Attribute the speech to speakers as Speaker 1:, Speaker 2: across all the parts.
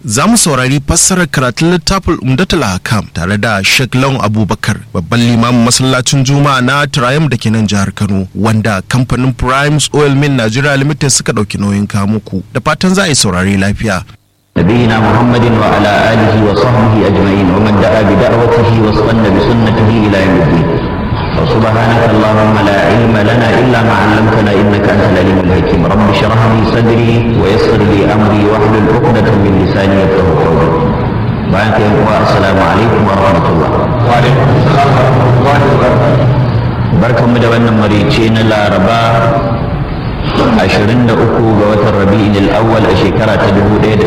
Speaker 1: za mu saurari fassarar karatun littafin umdatul hakam tare da Sheikh Lawan Abubakar babban limamin masallacin Juma'a na Triumph da ke nan jihar Kano wanda kamfanin Primes Oil Mill Nigeria Limited suka ɗauki nauyin kamuku da fatan za a yi saurari lafiya.
Speaker 2: نبينا محمد وعلى آله وصحبه أجمعين ومن دعا بدعوته واستنى بسنته إلى يوم الدين وسبحانك اللهم لا علم لنا إلا ما علمتنا إنك أنت العليم الحكيم رب اشرح لي صدري ويسر لي أمري واحلل عقدة من لساني يفقه قولي بارك السلام عليكم ورحمة الله وعليكم السلام ورحمة الله وبركاته بركة مدونة مريتين الأربعة 23 ga watan rabi'in al-awwal a shekara ta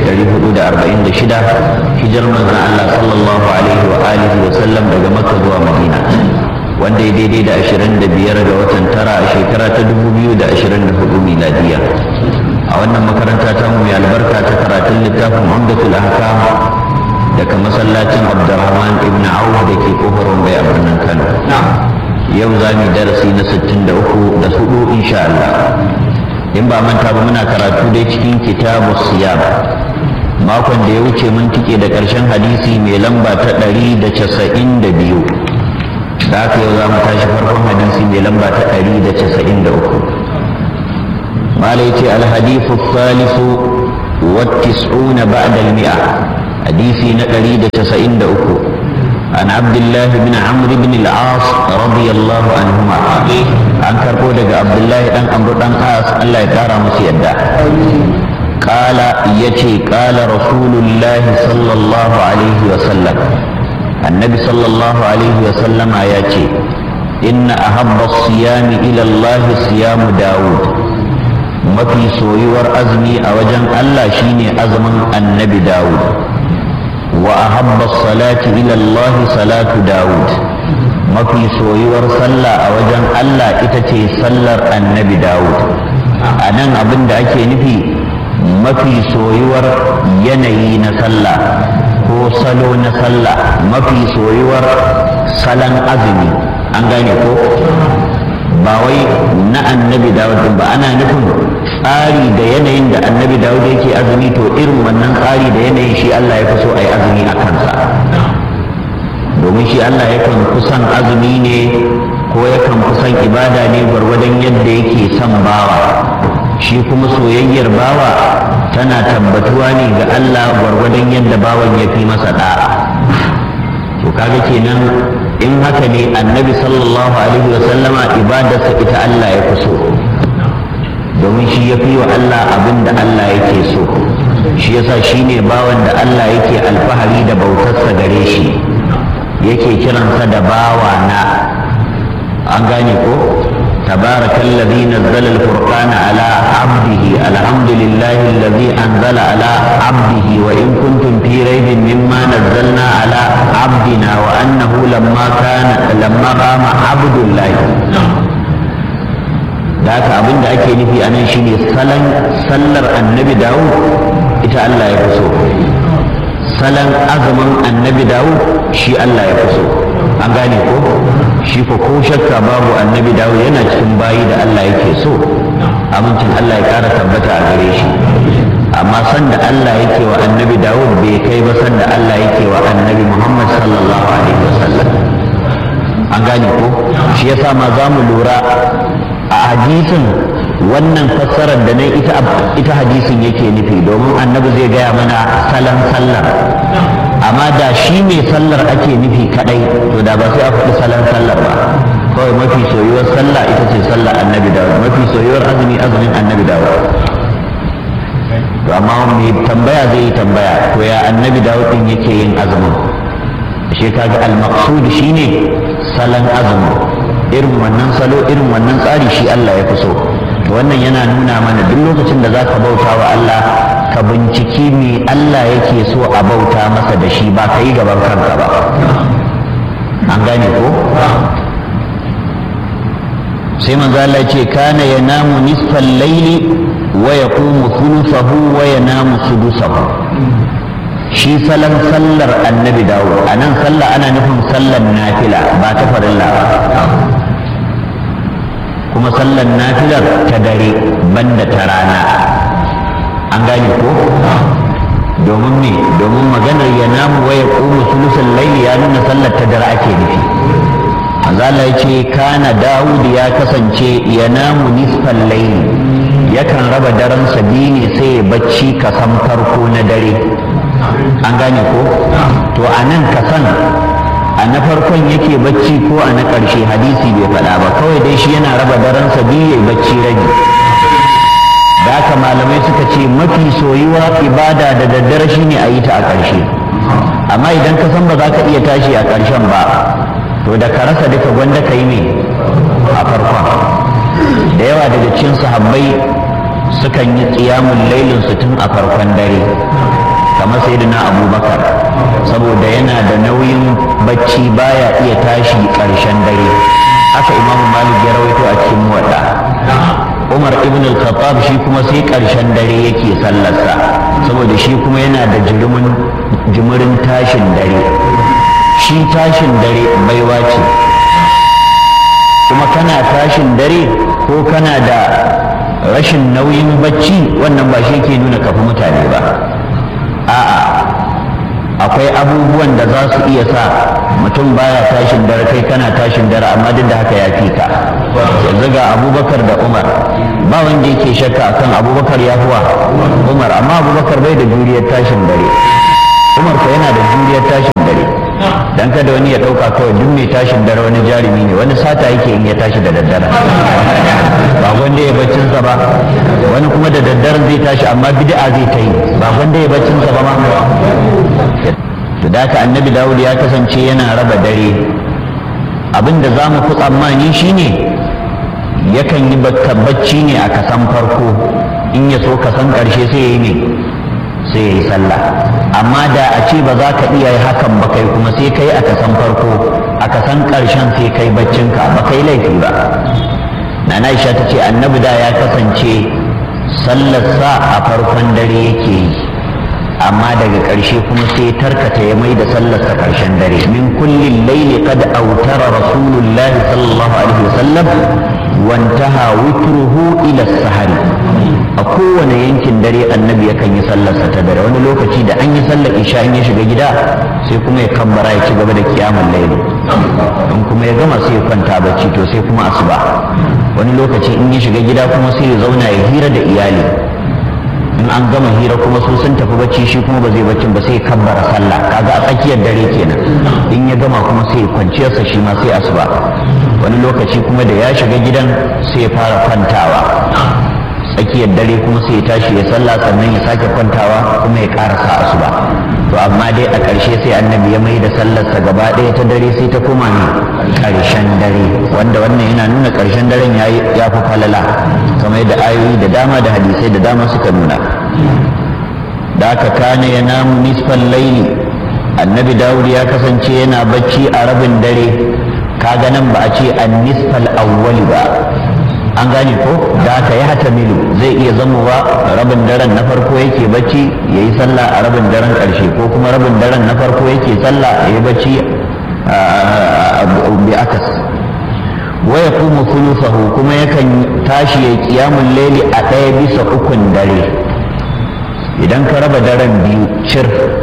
Speaker 2: 1446 hijar manzon Allah sallallahu alaihi wa alihi wa sallam daga Makka zuwa Madina wanda ya daidai da 25 ga watan tara a shekara ta 2024 miladiya a wannan makaranta ta mu mai albarka ta karatun littafin Umdatul Ahkam daga masallacin Abdurrahman ibn Auf da ke kofar Mumbai a birnin Kano yau za mu darasi na 63 da hudu insha Allah in ba manta ba muna karatu dai cikin kitabu siyam makon da ya wuce mun tike da ƙarshen hadisi mai lamba ta ɗari da casa'in da biyu da haka yau za mu tashi farkon hadisi mai lamba ta ɗari da casa'in da uku mala ya ce alhadifu salisu wattis'una ba'da al-mi'a hadisi na ɗari da casa'in da uku عن عبد الله بن عمرو بن العاص رضي الله عنهما عن كربو دغ عبد الله بن عمرو بن العاص الله يكرا مس يدا قال يتي قال رسول الله صلى الله عليه وسلم النبي صلى الله عليه وسلم يتي إن أحب الصيام إلى الله صيام داود mafi soyuwar azumi a wajen Allah shine azumin annabi Dawud وأحب الصلاة إلى الله صلاة داود ما في سويور صلى أوجن الله إتتي صلى النبي داود أنا أبن أكي نفي ما في سويور يني نصلى ko salo na sallah mafi soyuwar salon azumi an gane ko ba wai na annabi dawud ba ana nufin tsari da yanayin da annabi dawud yake azumi to irin wannan tsari da yanayin shi Allah ya fi so a yi azumi a kansa domin shi Allah yakan kusan azumi ne ko yakan kusan ibada ne gwargwadon yadda yake son bawa shi kuma soyayyar bawa tana tabbatuwa ne ga Allah gwargwadon yadda bawan ya fi masa da'a to kaga kenan in haka ne annabi sallallahu alaihi wa sallama ibadarsa ita Allah ya fi so domin shi ya fi wa Allah abin da Allah yake so shi yasa shi ne bawan da Allah yake alfahari da bautarsa gare shi yake kiransa da bawa na an gane ko تبارك الذي نزل الفرقان على عبده الحمد لله الذي أنزل على عبده وإن كنتم في ريب مما نزلنا على عبدنا وأنه لما كان لما قام عبد الله da haka abin da ake nufi a nan shine salon sallar annabi dawud ita Allah ya fi so salon azumin annabi dawud shi Allah ya fi so an gane ko shi ko ko shakka babu annabi dawud yana cikin bayi da Allah yake so amincin Allah ya kara tabbata a gare shi amma sanda Allah yake wa annabi dawud bai kai ba sanda Allah yake wa annabi muhammad sallallahu alaihi wasallam an gane ko shi yasa ma za mu lura a hadisin wannan fassarar da nan ita ita hadisin yake nufi domin annabi zai gaya mana salon sallar amma da shi mai sallar ake nufi kadai to da ba sai a faɗi salon sallar ba kawai mafi soyuwar sallah ita ce sallar annabi dawo mafi soyuwar azumi azumin annabi dawo to amma mai tambaya zai yi tambaya to ya annabi dawo din yake yin azumin shi kaga al-maqsud shine salon azumin irin wannan salo irin wannan tsari shi Allah ya fi so to wannan yana nuna mana duk lokacin da zaka bauta wa Allah ka binciki me Allah yake so a bauta masa da shi ba ka yi gaban kanka ba an gane ko sai manzo Allah ce kana yanamu nisfal layli wa yaqumu thuluthahu wa yanamu sudusahu shi salon sallar annabi dawo a nan sallah ana nufin sallar nafila ba ta farilla ba kuma sallar nafilar ta dare banda ta rana an gane ko domin me domin maganar ya namu waya ƙumu sulusun laili ya nuna sallar ta dare ake nufi azala ya ce kana dawud ya kasance ya namu nisfan laili yakan raba daren biyu ne sai ya bacci kasan farko na dare an gane ko to a nan kasan a na farkon yake bacci ko a na ƙarshe hadisi bai faɗa ba kawai dai shi yana raba daren biyu ya bacci rabi da haka malamai suka ce mafi soyuwa ibada da daddare shine a yi ta a ƙarshe amma idan ka san ba za ka iya tashi a ƙarshen ba to da ka rasa duka gwanda ka yi ne a farkon da yawa daga cikin sahabbai sukan yi tsiyamun lailin su tun a farkon dare kamar sayyidina abubakar saboda yana da nauyin bacci baya iya tashi ƙarshen dare haka imamu malik ya rawaito a cikin muwadda umar ibn al-khattab shi kuma sai ƙarshen dare yake sallarsa saboda shi kuma yana da jimirin tashin dare shi tashin dare baiwa ce kuma kana tashin dare ko kana da rashin nauyin bacci wannan ba shi ke nuna kafi mutane ba a'a akwai abubuwan da za su iya sa mutum baya tashin dare kai kana tashin dare amma duk da haka ya fi ka yanzu ga abubakar da umar ba wanda yake shakka akan abubakar ya fuwa umar amma abubakar bai da juriyar tashin dare umar ko yana da juriyar tashin dare dan kada wani ya dauka kawai duk mai tashin dare wani jarumi ne wani sata yake in ya tashi da daddare ba wanda ya baccin sa ba wani kuma da daddaren zai tashi amma bid'a zai ta yi ba wanda ya baccin sa ba ma to da haka annabi dawud ya kasance yana raba dare abinda za mu fi tsammani shine yakan yi bacci ne a kasan farko in ya so kasan karshe sai ya yi ne sai ya yi sallah amma da a ce ba za ka iya yi hakan ba kai kuma sai kai a kasan farko a kasan karshen sai kai baccinka ba kai laifi ba nana Aisha ta ce annabi da ya kasance sallarsa a farkon dare yake yi amma daga ƙarshe kuma sai tarkata ya mai da sallarsa ƙarshen dare min kullin laili qad autara rasulullah sallallahu alaihi wasallam wantaha witruhu ila sahari a kowane yankin dare annabi yakan yi sallarsa ta dare wani lokaci da an yi sallar isha in ya shiga gida sai kuma ya kabbara ya ci gaba da kiyamun laili in kuma ya gama sai ya kwanta bacci to sai kuma asuba wani lokaci in ya shiga gida kuma sai ya zauna ya hira da iyali in an gama hira kuma su sun tafi bacci shi kuma ba zai baccin ba sai kabbara sallah kaga a tsakiyar dare kenan in ya gama kuma sai kwanciyarsa shi ma sai asuba wani lokaci kuma da ya shiga gidan sai ya fara kwantawa tsakiyar dare kuma sai ya tashi ya sallah sannan ya sake kwantawa kuma ya karasa asuba to amma dai a ƙarshe sai annabi ya mai da sallarsa gaba ɗaya ta dare sai ta koma ne ƙarshen dare wanda wannan yana nuna ƙarshen daren ya fi falala kamar da ayoyi da dama da hadisai da dama suka nuna da aka kane ya namu nisfan laili annabi dawud ya kasance yana bacci a rabin dare kaga nan ba a ce an nisfal awwali ba an gane ko da aka yi hata milu zai iya zamowa rabin daren na farko yake bacci ya yi sallah a rabin daren ƙarshe ko kuma rabin daren na farko yake sallah ya yi bacci bi akas wa ya kuma sulusahu kuma yakan tashi ya kiyamun laili a ɗaya bisa ukun dare idan ka raba daren biyu cir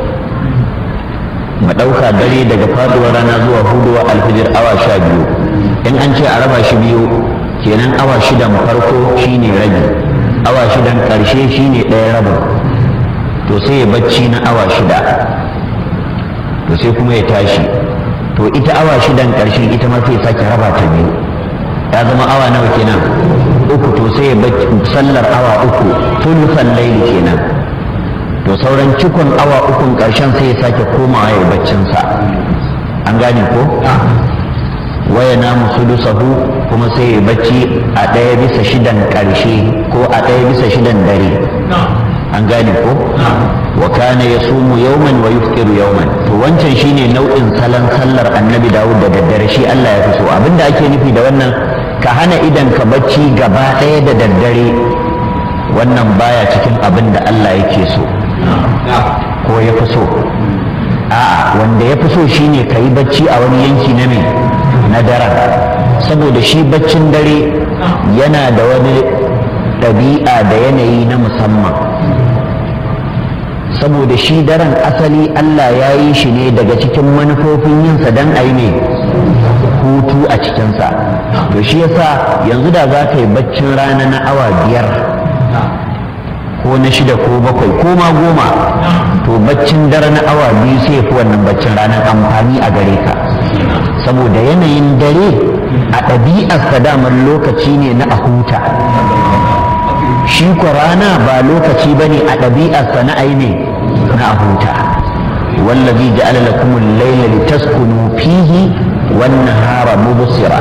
Speaker 2: mu ɗauka dare daga faduwar rana zuwa huduwa alfijir awa sha biyu in an ce a raba shi biyu kenan awa shidan farko shine rabi awa shidan ƙarshe shine ɗaya rabin to sai ya bacci na awa shida to sai kuma ya tashi to ita awa shidan ƙarshe ita ma sai sake raba ta biyu ya zama awa nawa kenan uku to sai ya bacci sallar awa uku tulusan laili kenan to sauran cikon awa ukun ƙarshen sai ya sake komawa ya baccinsa an gane ko waya namu sudusahu kuma sai ya bacci a ɗaya bisa shidan ƙarshe ko a ɗaya bisa shidan dare an gane ko wa kana ya sumu yauman wa yuftiru yauman to wancan shine nau'in salon sallar annabi dawud da daddare shi Allah ya fi so abinda ake nufi da wannan ka hana idan ka bacci gaba ɗaya da daddare wannan baya cikin abin da Allah yake so ko ya fi so a'a wanda ya fi so shine ka yi bacci a wani yanki na mai na daren saboda shi baccin dare yana da wani ɗabi'a da yanayi na musamman saboda shi daren asali Allah ya yi shi ne daga cikin manufofin yinsa don a yi ne hutu a cikinsa to shi yasa yanzu da za ka yi baccin rana na awa biyar ko na shida ko bakwai ko ma goma to baccin dare na awa biyu sai fi wannan baccin ranar amfani a gare ka saboda yanayin dare a ɗabi'arsa damar lokaci ne na a huta shi ko rana ba lokaci ba ne a ɗabi'arsa na aine na a huta wallazi ja'ala lakum al-layla litaskunu fihi wan-nahara mubsira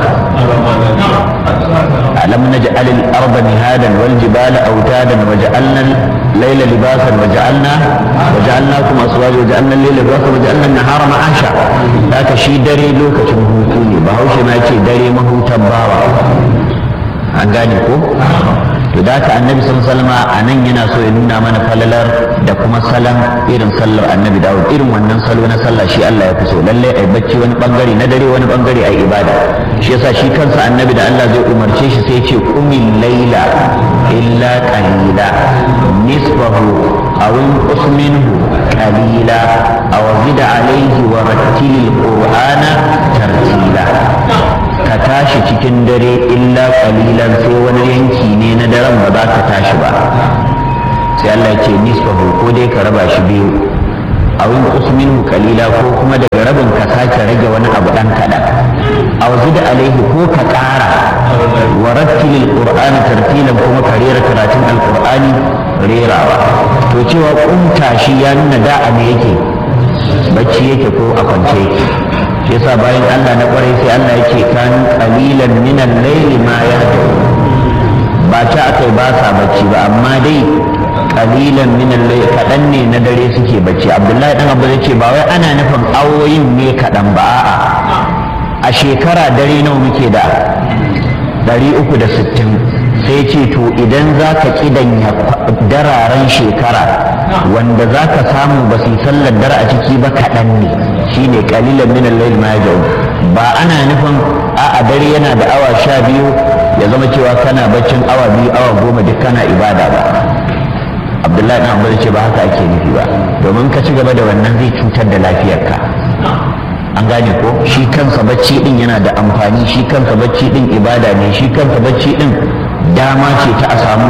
Speaker 2: alam naj'al al-arda mihadan wal-jibala awtadan waja'alna al-layla libasan waja'alna waja'alnakum aswaja waja'alna al-layla libasan waja'alna an-nahara ma'asha haka shi dare lokacin hutu ne bahaushe ma ce dare mahutan bawa an gane ko to da haka annabi sallallahu a nan yana so ya nuna mana falalar da kuma salon irin sallar annabi dawud irin wannan salo na sallah shi Allah ya fi so lalle ai bacci wani bangare na dare wani bangare ai ibada shi yasa shi kansa annabi da Allah zai umarce shi sai ya ce qumil laila illa qalila nisfahu aw inqus minhu qalila aw zid alayhi wa rattilil qur'ana tartila ka tashi cikin dare illa kalilan sai wani yanki ne na daren ba za ka tashi ba sai Allah ya ce nisfahu ko dai ka raba shi biyu a wani usminu kalila ko kuma daga rabin ka sake rage wani abu dan kaɗan a da alaihi ko ka ƙara wa rattilil qur'ani tartilan kuma ka rera karatun alqur'ani rerawa to cewa kumta shi ya nuna da'a ne yake bacci yake ko a kwance yake shi yasa bayan Allah na kwarai sai Allah yake kan qalilan min al-layli ma yahdu ba ta akai ba sa bacci ba amma dai qalilan min al-layli kadan ne na dare suke bacci Abdullahi dan Abu yace ba wai ana nufin awoyin ne kadan ba a'a a shekara dare nawa muke da 360 sai ce to idan za ka kidanya dararen shekara wanda za ka samu ba su sallar dare a ciki ba kaɗan ne shine kalilan min al-layl ma yaj'u ba ana nufin a dare yana da awa sha biyu ya zama cewa kana baccin awa biyu awa goma duk kana ibada ba abdullahi na abu ce ba haka ake nufi ba domin ka ci gaba da wannan zai cutar da lafiyarka an gane ko shi kansa bacci din yana da amfani shi kansa bacci din ibada ne shi kansa bacci din dama ce ta a samu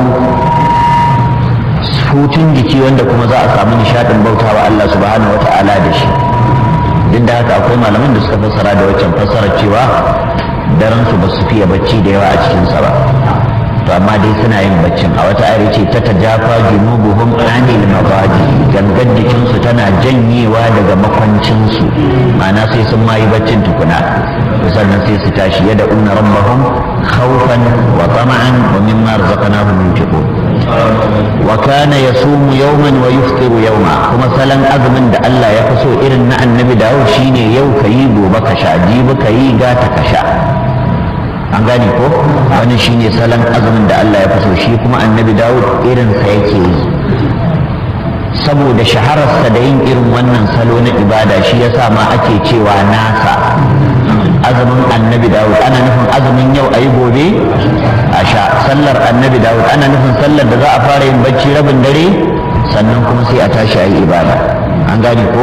Speaker 2: hutun jiki wanda kuma za a samu nishadin bautawa Allah subhanahu wa ta'ala da shi duk da haka akwai malaman da suka fassara da waccan fassarar cewa daren su ba su fiye bacci da yawa a cikin sa ba to amma dai suna yin baccin a wata ayar ce ta tajafa junubuhum anil mabadi gangan jikin su tana janyewa daga makwancin su ma'ana sai sun ma yi baccin tukuna sannan sai su tashi yada unna rabbahum khawfan wa tama'an wa mimma razaqnahum yunfiqun wa kana yasumu yawman wa yuftiru yawma kuma salan azumin da Allah ya fi so irin na annabi Dawud shine yau kayi gobe ka sha jibi kayi gata ka sha an gane ko wani shine salon azumin da Allah ya fi so shi kuma annabi Dawud irin sa yake yi saboda shahararsa da yin irin wannan salo na ibada shi yasa ma ake cewa nasa azumin annabi Dawud ana nufin azumin yau ayi gobe a sha sallar annabi Dawud ana nufin sallar da za a fara yin bacci rabin dare sannan kuma sai a tashi ayi ibada an gane ko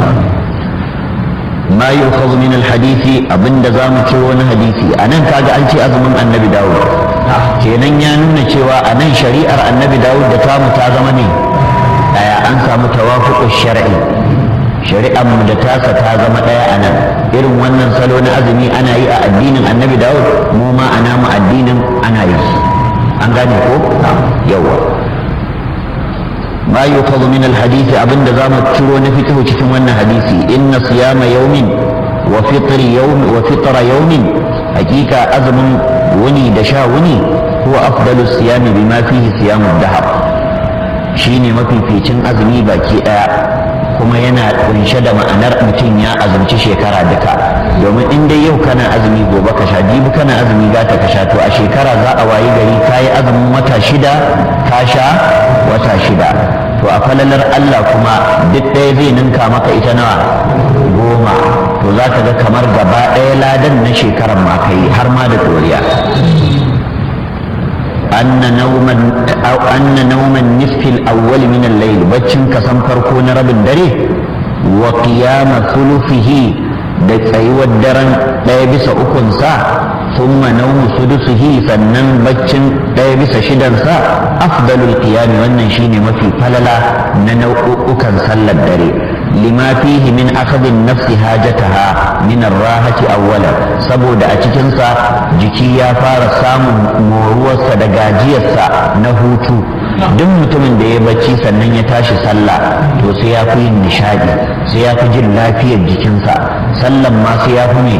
Speaker 2: ما يؤخذ من الحديث abinda za mu ce wani hadisi a nan kaga an ce azumin annabi dawud kenan ya nuna cewa a nan shari'ar annabi dawud da tamu ta zama ne daya an samu tawafuqu shar'i shari'ar mu da tasa ta zama daya a nan irin wannan salo na azumi ana yi a addinin annabi dawud mu ma ana mu addinin ana yi an gane ko yawa ما يؤخذ من الحديث أبن دزام تشرو نفته تشمون حديثي إن صيام يوم وفطر يوم وفطر يوم حقيقة أزم وني دشا وني هو أفضل الصيام بما فيه صيام الدهر shine mafificin azumi baki daya kuma yana kunshe da ma'anar mutum ya azumci shekara duka domin in dai yau kana azumi gobe ka sha jibi kana azumi gata ka sha to a shekara za a wayi gari ka yi azumin wata shida ka sha wata shida to a falalar Allah kuma duk ɗaya zai ninka maka ita nawa goma to za ka ga kamar gaba ɗaya ladan na shekarar ma kai har ma da doriya anna nawman aw anna nawman nisfi al-awwal min al-layl baccin kasan farko na rabin dare wa qiyama thuluthihi da tsayuwar daren ɗaya bisa ukunsa thumma nawmu sudusihi sannan baccin ɗaya bisa shidansa afdalul qiyami wannan shine mafi falala na nau'ukan sallar dare lima fihi min akhadhin nafsi hajataha min ar-rahati awwala saboda a cikin sa jiki ya fara samun moruwarsa da gajiyarsa na hutu duk mutumin da ya bacci sannan ya tashi sallah to sai ya fi yin nishadi sai ya fi jin lafiyar jikinsa sallan ma sai ya fi mai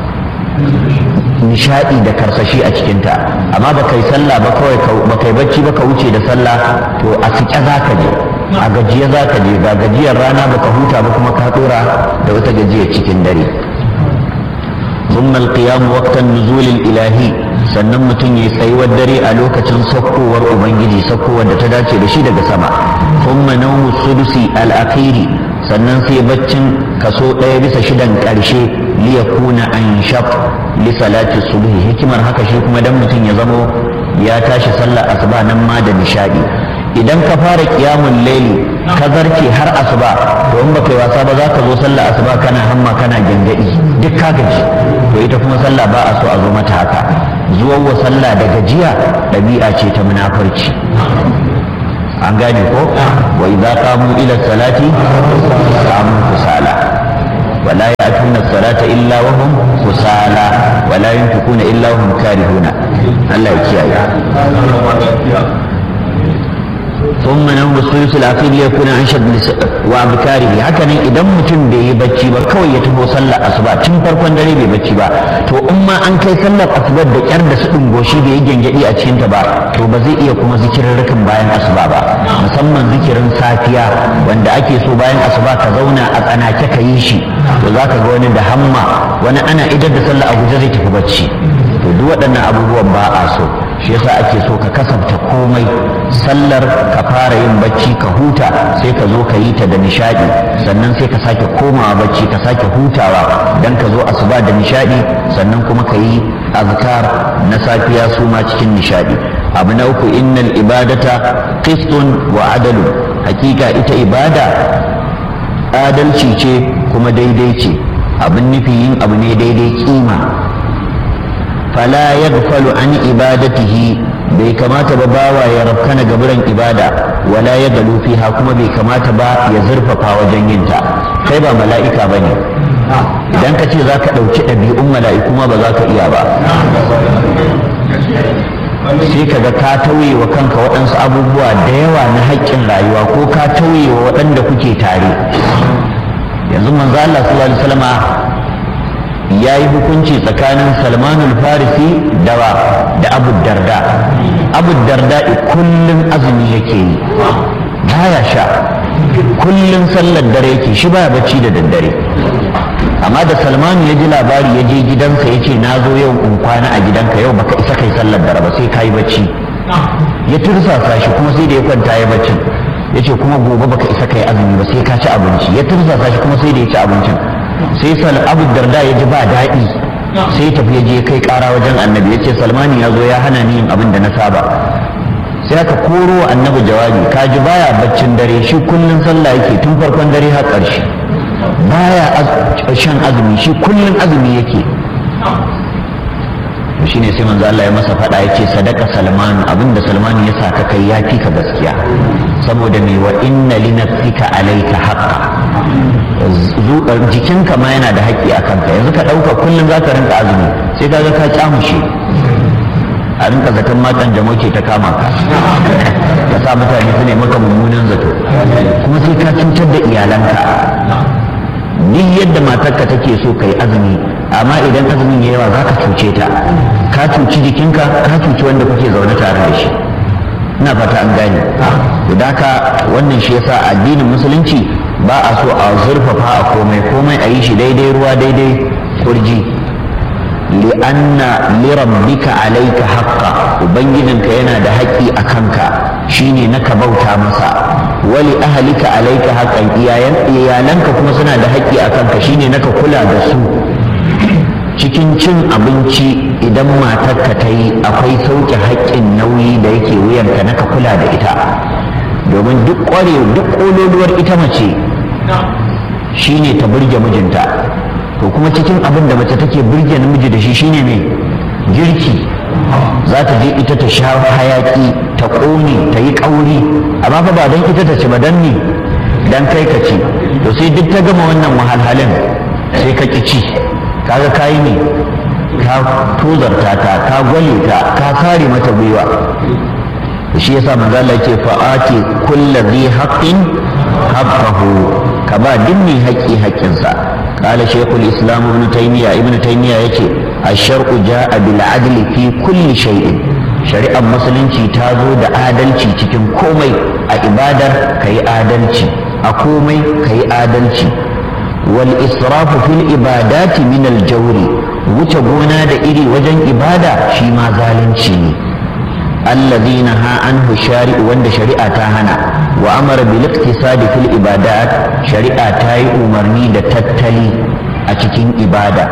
Speaker 2: nishadi da karsashi a cikinta amma ba kai sallah ba kawai ba kai bacci ba ka wuce da sallah to a sike za ka je a gajiya za ka je ga gajiyar rana baka huta ba kuma ka dora da wata gajiyar cikin dare ثم القيام وقت النزول الإلهي sannan mutum ya tsayuwar dare a lokacin saukowar ubangiji saukowar da ta dace da shi daga sama thumma nawmu sudusi al-akhiri sannan sai baccin kaso ɗaya bisa shidan ƙarshe li yakuna anshaf li salati subhi hikimar haka shi kuma dan mutum ya zamo ya tashi sallar asuba nan ma da nishadi idan ka fara kiyamun laili ka zarce har asuba to in baka yi wasa ba za ka zo sallah asuba kana hamma kana gyangyaɗi duk ka gaji to ita kuma sallah ba a so a zo mata haka zuwan wa sallah da gajiya ɗabi'a ce ta munafurci an gane ko wa idza qamu ila salati qamu kusala ولا يأتون الصلاة إلا وهم كسالى ولا ينفقون إلا وهم كارهون الله يكيا ثم نوم الثلث الأخير ليكون أنشد وأبكاره هكذا إذا متم بي بچي با كوي يتبو صلى أصبع تم فرقون دري بي بچي با تو أما أن كي صلى أصبع دا كار دا سدن غوشي بي يجن جدي أتشين تبا تو بزي إيا كما ذكر ركم باين أصبع با مسمى ذكر ساتيا وان دا أكي سو باين أصبع كذونا أنا كك يشي وذاك غوني دا همما وانا أنا إذا دا صلى أبو جزي تكبتشي to duk waɗannan abubuwan ba a so shi yasa ake so ka kasanta komai sallar ka fara yin bacci ka huta sai ka zo ka yi ta da nishadi sannan sai ka sake komawa bacci ka sake hutawa dan ka zo asuba da nishadi sannan kuma ka yi azkar na safiya su ma cikin nishadi abu na uku innal ibadata qistun wa adalu hakika ita ibada adalci ce kuma daidai ce abin nufi yin abu ne daidai kima fala yaghfalu an ibadatihi bai kamata ba bawa ya rafkana gaburan ibada wala ya galu fiha kuma bai kamata ba ya zurfafa wajen yin ta kai ba mala'ika bane idan ka ce za ka ɗauki ɗabi'un mala'iku ma ba za ka iya ba sai ka ga ka tauye wa kanka waɗansu abubuwa da yawa na haƙƙin rayuwa ko ka tauye wa waɗanda kuke tare yanzu manzo Allah sallallahu alaihi wasallama ya yi hukunci tsakanin salmanul farisi dawa da abu darda abu darda kullum azumi yake yi baya sha kullum sallar dare yake shi baya bacci da daddare amma da salmanu ya ji labari ya je gidansa ya ce na zo yau in kwana a gidanka yau baka isa kai sallar dare ba sai ka yi bacci ya tursasa shi kuma sai da ya kwanta ya baccin ya ce kuma gobe baka isa kai azumi ba sai ka ci abinci ya tursasa shi kuma sai da ya ci abincin sai sal abu darda ya ji ba daɗi sai tafi ya je kai ƙara wajen annabi ya ce salmani ya zo ya hana ni yin abin da na saba sai aka koro annabi jawabi ka ji baya baccin dare shi kullum sallah yake tun farkon dare har ƙarshe baya shan azumi shi kullum azumi yake to shine sai manzo Allah ya masa faɗa yace sadaka salman abinda salman ya sa ka kai ya fi ka gaskiya saboda me wa inna li nafsika alayka haqqa jikinka ma yana da haƙƙi a kanka yanzu ka ɗauka kullum za ka rinka azumi sai ka ga ka kyamushe a rinka zaton matan jamo ke ta kama ka ka sa mutane su ne maka mummunan zato kuma sai ka cutar da iyalanka duk yadda matarka take so ka yi azumi amma idan azumin ya yawa za ka cuce ta ka cuci jikinka ka cuci wanda kuke zaune tare da shi ina fata an gane da haka wannan shi yasa addinin musulunci ba a so a zurfafa a komai komai a yi shi daidai ruwa daidai kurji li'anna lirabbika alaika haqqa ubangijinka yana da haƙƙi a kanka shine na ka bauta masa wali ahlika alaika haqqan iyalanka kuma suna da haƙƙi a kanka shine na ka kula da su cikin cin abinci idan matarka ta yi akwai sauke haƙƙin nauyi da yake wuyanka na ka kula da ita domin duk ƙware duk ƙololuwar ita mace shine ta burge mijinta to kuma cikin abin da mace take burge namiji da shi shine ne girki za ta je ita ta sha hayaki ta ƙone ta yi ƙauri amma fa ba don ita ta ci ba don ne don kai ka ci to sai duk ta gama wannan wahalhalin sai ka ƙi ci kaga kayi ne ka tozarta ta ka gwale ta ka kare mata gwiwa shi yasa manzo Allah yake fa'ati kulli dhi haqqin haqqahu ka ba duk mai haƙƙi haƙƙinsa qala shaykhul islam ibn taymiya ibn taymiya yace ash-shar'u ja'a bil adli fi kulli shay'in shari'ar musulunci ta zo da adalci cikin komai a ibadar kayi adalci a komai kayi adalci wal israfu fil ibadati min al jawri wuce gona da iri wajen ibada shi ma zalunci ne الذي نهى عنه الشارع وند شريعة تاهنا وأمر بالاقتصاد في الإبادات شريعة تاي أمرني دا تتلي أتكين إبادة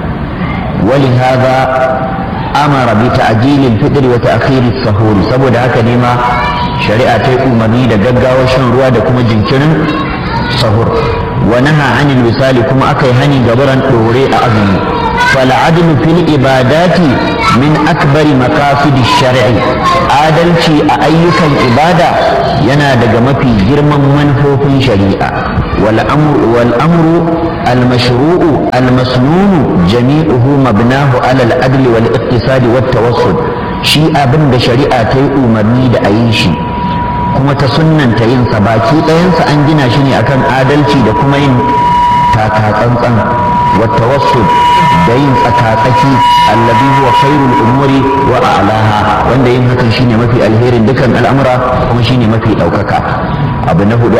Speaker 2: ولهذا أمر بتعجيل الفطر وتأخير السحور سبو داك نما شريعة تاي أمرني دا ققا وشن روا دا كما جنكن سحور ونهى عن الوصال كما أكي هني قبرا دوري أعظمي فالعدل في العبادات من أكبر مقاصد الشرع adalci a ayyukan ibada yana daga mafi girman manufofin shari'a wal amru al mashru'u al masnunu jami'uhu mabnahu ala al adl wal iqtisad wat tawassul shi abin da shari'a ta yi umarni da a yi shi kuma ta sunnanta yin sa baki ɗayansa an gina shi ne akan adalci da kuma yin taka tsantsan والتوسل دين tsakatsaki الذي هو خير الامور واعلاها wanda yin hakan shine mafi alherin dukan al'amura kuma shine mafi daukaka abu na hudu